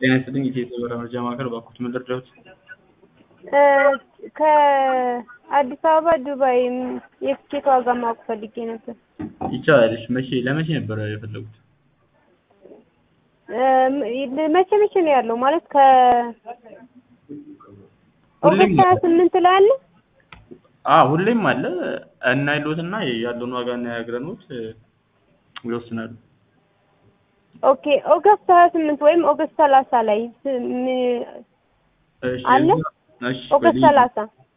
ጤና ይስጥልኝ የኢትዮ በራ መረጃ ማዕከል እባክዎት ምን ልርዳዎት? ከአዲስ አበባ ዱባይ የትኬት ዋጋ ማወቅ ፈልጌ ነበር። ይቻላል። እሺ መቼ ለመቼ ነበር የፈለጉት? መቼ መቼ ነው ያለው? ማለት ከ ሁሌም ኦገስት ሀያ ስምንት ላይ አለ? አዎ ሁሌም አለ እና ይሎትና ያለውን ዋጋ እናያግረኖት ይወስናሉ። ኦኬ ኦገስት ሀያ ስምንት ወይም ኦገስት ሰላሳ ላይ ስ- ም- እሺ አለ? እሺ ኦገስት በልዩ- ሰላሳ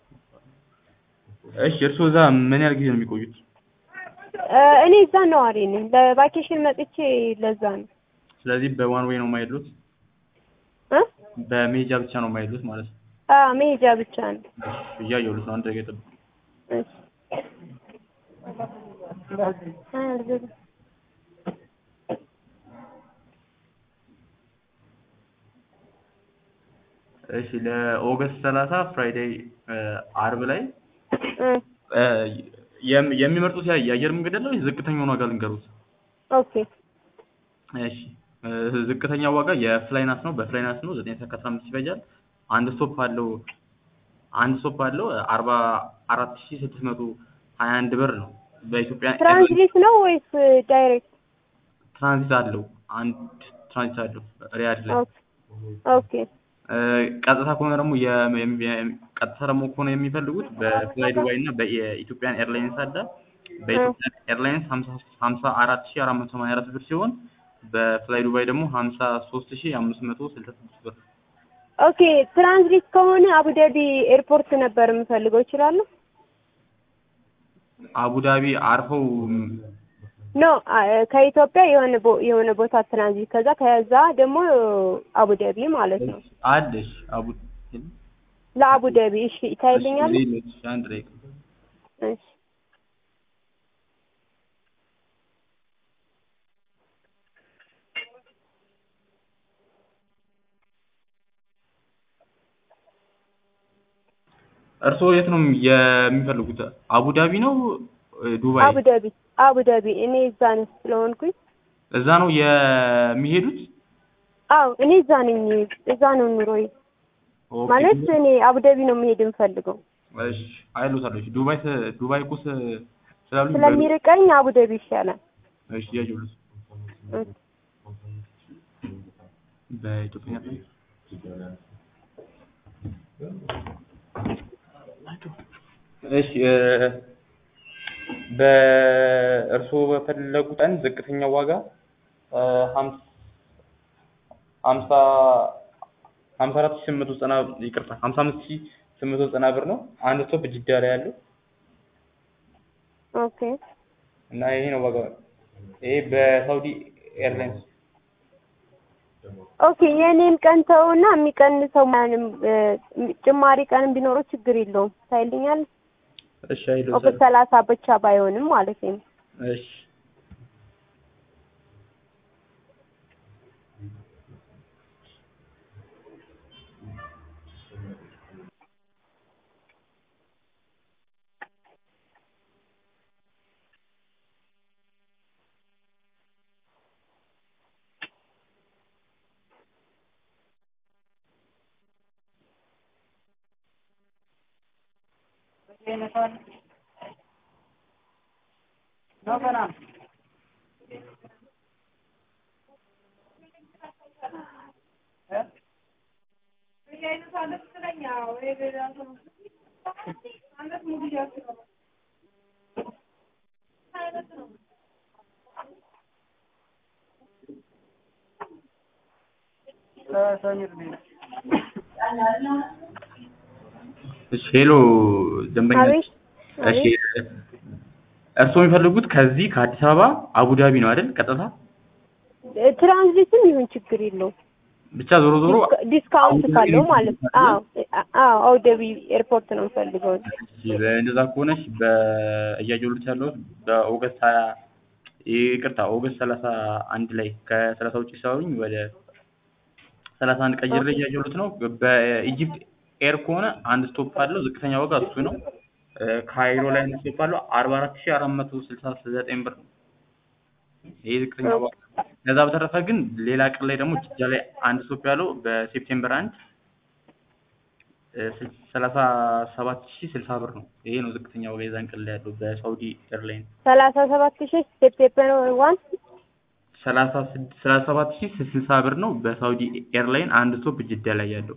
እሺ እርስዎ እዛ ምን ያህል ጊዜ ነው የሚቆዩት? እኔ እዛ ነዋሪ ነኝ። ለቫኬሽን መጥቼ ለዛ ነው ስለዚህ በዋን ዌይ ነው የማይሉት እ በሜጃ ብቻ ነው የማይሉት ማለት ነው። አዎ መሄጃ ብቻ ነው። እሺ እያየሁት ነው። አንድ ደቂቃ ይጠብቁ። እሺ አልገባም። እሺ ለኦገስት ሰላሳ ፍራይዴይ አርብ ላይ እ እ የም- የሚመርጡት ያ- የአየር መንገድ አለ ወይስ ዝቅተኛውን ዋጋ ልንገሩት? ኦኬ እሺ እ ዝቅተኛው ዋጋ የፍላይናስ ነው። በፍላይናስ ነው ዘጠኝ ሰዓት ከአስራ አምስት ይፈጃል። አንድ ስቶፕ አለው አንድ ስቶፕ አለው አርባ አራት ሺ ስድስት መቶ ሀያ አንድ ብር ነው። በኢትዮጵያ ትራንስሌት ነው ወይስ ዳይሬክት? ትራንዚት አለው አንድ ትራንዚት አለው ሪያድ ላይ ኦኬ ኦኬ እ ቀጥታ ከሆነ ደግሞ የ- የም- የም- ቀጥታ ደግሞ ከሆነ የሚፈልጉት በፍላይ ዱባይ እና በኢትዮጵያን ኤርላይንስ አለ። በኢትዮጵያ ኤርላይንስ ሀምሳ አራት ሺ አራት መቶ ሰማንያ አራት ብር ሲሆን በፍላይ ዱባይ ደግሞ ሀምሳ ሶስት ሺ አምስት መቶ ስልሳ ስድስት ብር። ኦኬ ትራንዚት ከሆነ አቡዳቢ ኤርፖርት ነበር የምፈልገው እችላለሁ? አቡዳቢ አርፈው ኖ አ- ከኢትዮጵያ የሆነ ቦ- የሆነ ቦታ ትራንዚት ከዛ ከዛ ደግሞ አቡዳቢ ማለት ነው። አለሽ አቡ ለአቡዳቢ እሺ ይታይልኛል? ሌሎች አንድ ላይ እሺ እርስዎ የት ነው የሚፈልጉት? አቡዳቢ ነው ዱባይ? አቡዳቢ አቡዳቢ እኔ እዛ ነኝ ስለሆንኩኝ እዛ ነው የሚሄዱት? አዎ እኔ እዛ ነኝ እዛ ነው ኑሮዬ ኦኬ። ማለት እኔ አቡዳቢ ነው መሄድ የምፈልገው እሺ አይሎታለሁ። እሺ ዱባይ ተ- ዱባይ እኮ ስ- ስላሉኝ በ- ስለሚርቀኝ አቡዳቢ ይሻላል እሺ ያየሁልሽ እ በኢትዮጵያ እሺ እ በእርስዎ በፈለጉት ቀን ዝቅተኛው ዋጋ እ ሀምስ ሀምሳ ሀምሳ አራት ሺህ ስምንት መቶ ዘጠና ይቅርታ ሀምሳ አምስት ሺህ ስምንት መቶ ዘጠና ብር ነው። አንድ ስቶፕ ጅዳ ላይ ያለው ኦኬ እና ይሄ ነው ዋጋው። ይሄ በሳውዲ ኤርላይንስ ኦኬ የእኔን ቀን ተውና የሚቀንሰው ማንም እ ጭማሪ ቀንም ቢኖረው ችግር የለውም ታይልኛል እሺ አይሎ ኦገስት ሰላሳ ብቻ ባይሆንም ማለት ነው እሺ እሺ ሄሎ ደንበኛ አቤት እሺ አቤት እርስዎ የሚፈልጉት ከዚህ ከአዲስ አበባ አቡዳቢ ነው አይደል? ቀጥታ እ ትራንዚትም ይሁን ችግር የለውም ብቻ ዞሮ ዞሮ ዲስካ- ዲስካውንት አቡዳቢ ካለው ነው ማለት ነው። የሚፈልጉት አዎ አ- አዎ አቡዳቢ ኤርፖርት ነው የምፈልገው። እሺ እንደዛ ከሆነሽ በእያየሁልሽ ያለሁት በኦገስት ሀያ ይቅርታ ኦገስት ሰላሳ አንድ ላይ ከሰላሳ ውጭ ሲያዩኝ ወደ ሰላሳ አንድ ቀይሬ ኦኬ። እያየሁልት ነው። በኢጂፕት ኤር ከሆነ አንድ ስቶፕ አለው። ዝቅተኛ ዋጋ እሱ ነው። እ ካይሮ ላይ አንድ ስቶፕ አለው። አርባ አራት ሺህ አራት መቶ ስልሳ ዘጠኝ ብር ነው። ይሄ ዝቅተኛ ዋጋ ከዛ በተረፈ ግን ሌላ ቀን ላይ ደግሞ ጅዳ ላይ አንድ ስቶፕ ያለው በሴፕቴምበር አንድ ሰላሳ ሰባት ሺህ ስልሳ ብር ነው። ይሄ ነው ዝቅተኛ ዋጋ የዛን ቀን ላይ ያለው በሳውዲ ኤርላይን ሰላሳ ሰባት ሺህ ሴፕቴምበር ዋን ሰላሳ ስድ- ሰላሳ ሰባት ሺህ ስልሳ ብር ነው በሳውዲ ኤርላይን አንድ ስቶፕ ጅዳ ላይ ያለው።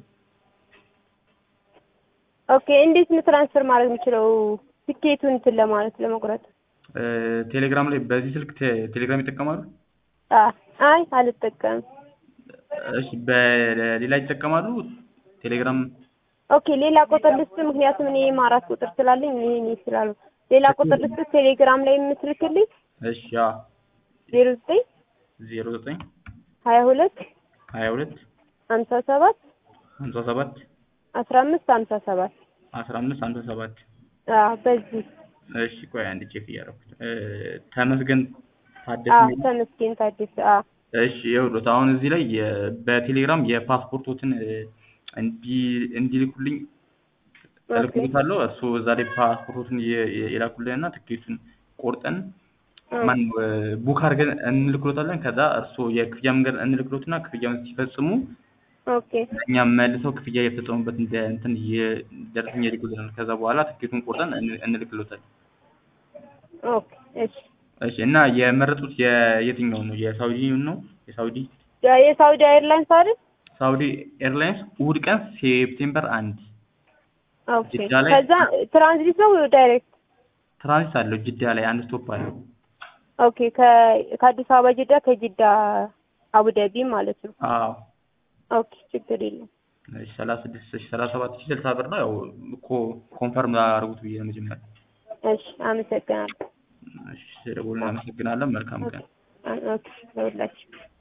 ኦኬ እንዴት ነው ትራንስፈር ማድረግ የምችለው ትኬቱን እንትን ለማለት ለመቁረጥ? እ፣ ቴሌግራም ላይ በዚህ ስልክ ቴ- ቴሌግራም ይጠቀማሉ? አ አይ አልጠቀምም። እሺ በሌላ ይጠቀማሉ? ቴሌግራም ኦኬ ሌላ ቁጥር ልስጥ፣ ምክንያቱም እኔ አራት ቁጥር ስላለኝ እኔ እኔ ስላሉ ሌላ ቁጥር ልስጥ ቴሌግራም ላይ የምትልክልኝ እሺ ያ ዜሮ ዘጠኝ ዜሮ ዘጠኝ ሀያ ሁለት ሀያ ሁለት ሀምሳ ሰባት ሀምሳ ሰባት አስራ አምስት ሀምሳ ሰባት አስራ አምስት ሀምሳ ሰባት አዎ በዚህ እሺ ቆይ አንድ ቼክ እያደረኩት እ፣ ተመስገን ታደሰ አዎ የሚል ተመስገን ታደሰ አዎ እሺ ይኸውልዎት አሁን እዚህ ላይ የ- በቴሌግራም የፓስፖርቶትን እ፣ እንዲ እንዲልኩልኝ እልክልዎታለሁ። እሱ እዛ ላይ ፓስፖርቶትን የ- የ- የላኩልንና ትኬቱን ቆርጠን ማን ቡክ አድርገን እንልክሎታለን። ከዛ እርስዎ የክፍያ መንገድ እንልክሎትና ክፍያውን ሲፈጽሙ ኦኬ እኛም መልሰው ክፍያ የፈጸሙበት እንደ እንትን የ- ደረሰኝ ይልኩልናል። ከዛ በኋላ ትኬቱን ቆርጠን እን- እንልክሎታለን። ኦኬ እሺ እሺ እና የመረጡት የየትኛው ነው? የሳውዲውን ነው? የሳውዲ ያ- የሳውዲ ኤርላይንስ አይደል? ሳውዲ ኤርላይንስ እሑድ ቀን ሴፕቴምበር አንድ ኦኬ ጅዳ ላይ- ከዛ ትራንዚት ነው ዳይሬክት? ትራንዚት አለው ጅዳ ላይ አንድ ስቶፕ አለው። ኦኬ ከ- ከአዲስ አበባ ጅዳ ከጅዳ አቡዳቢ ማለት ነው። አዎ ኦኬ ችግር የለም። እሺ ሰላሳ ስድስት ሺህ ሰላሳ ሰባት ሺህ ስልሳ ብር ነው። ያው እኮ ኮንፈርም ላደርጉት ብዬ ነው መጀመሪያ። እሺ አመሰግናለሁ። እሺ ስለደወሉ እናመሰግናለን። መልካም ቀን። ኦኬ ለሁላችሁ